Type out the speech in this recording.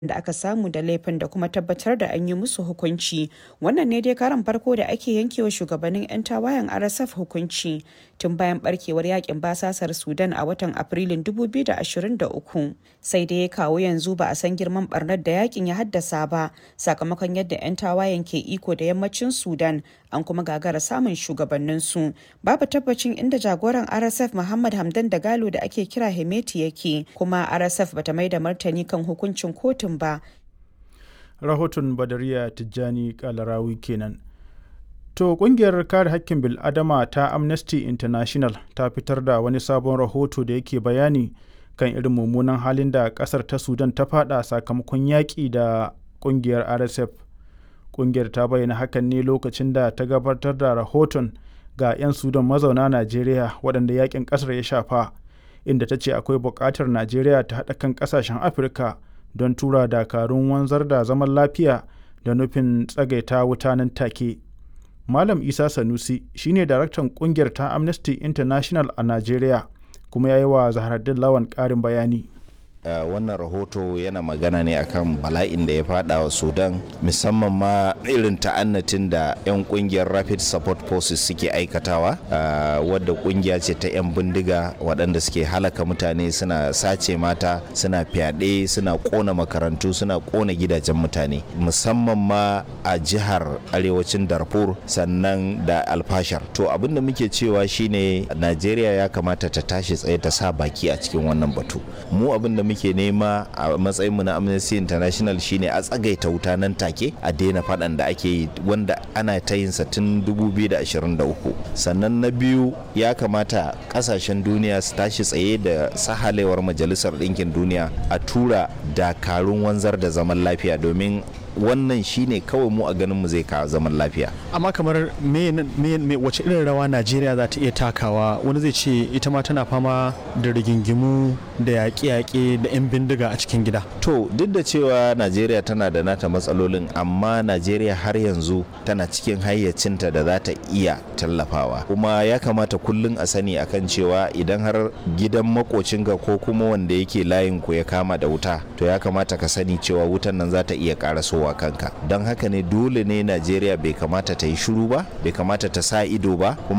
da aka samu da laifin da kuma tabbatar da an yi musu hukunci wannan ne dai karan farko da ake yankewa shugabannin 'yan tawayen rsf hukunci tun bayan barkewar yakin basasar sudan a watan afrilun 2023 sai dai kawo yanzu ba a san girman barnar da yakin ya haddasa ba sakamakon yadda 'yan tawayen ke iko da yammacin sudan an kuma gagara samun shugabanninsu babu tabbacin inda jagoran rsf muhammad hamdan da galo da ake kira hemeti yake kuma rsf bata mai da martani kan hukuncin kotun ba rahoton badariya tijjani kalarawi kenan to kungiyar kare hakkin bil'adama ta amnesty international ta fitar da wani sabon rahoto da yake bayani kan irin mummunan halin da kasar ta sudan ta fada sakamakon yaƙi da kungiyar rsf kungiyar ta bayyana hakan ne lokacin da ta gabatar da rahoton ga 'yan sudan mazauna najeriya waɗanda yakin ƙasar ya shafa inda ta ce akwai buƙatar najeriya ta haɗa kan ƙasashen afirka don tura dakarun wanzar da zaman lafiya da nufin tsagaita wuta nan take malam isa sanusi shine daraktan kungiyar ta amnesty international a najeriya kuma ya yi wa zaharaddin lawan ƙarin bayani Uh, wannan rahoto yana magana ne akan bala'in da ya fada wa sudan musamman ma irin ta'annatin da 'yan kungiyar rapid support forces suke aikatawa uh, wadda kungiya ce ta 'yan bindiga waɗanda suke halaka mutane suna sace mata suna fyaɗe suna ƙona makarantu suna ƙona gidajen mutane musamman ma a jihar arewacin darfur sannan da alfashar to abin da muke cewa shine najeriya ya kamata ta tashi tsaye ta sa baki a cikin wannan batu mu abin da muke nema a matsayin mu na Amnesty International shine a tsagaita wuta nan take a daina faɗan da ake yi wanda ana ta yin sa tun 2023 sannan na biyu ya kamata kasashen duniya su tashi tsaye da sahalewar majalisar ɗinkin duniya a tura dakarun wanzar da zaman lafiya domin wannan shine kawai mu a ganin mu zai kawo zaman lafiya amma kamar me, me, me wace irin rawa najeriya za ta iya takawa wani zai ce ita ma tana fama da rigingimu da yaƙe-yaƙe da 'yan bindiga a cikin gida to duk da cewa najeriya tana da nata matsalolin amma najeriya har yanzu tana cikin hayyacinta da za ta iya tallafawa kuma ya kamata kullum a sani akan cewa idan har gidan makocinka ko kuma wanda yake layin ku ya kama da wuta to ya kamata ka sani cewa wutan nan za ta iya ƙarasowa wa kanka don haka ne dole ne najeriya bai kamata ta yi shiru ba bai kamata ta sa ido ba kuma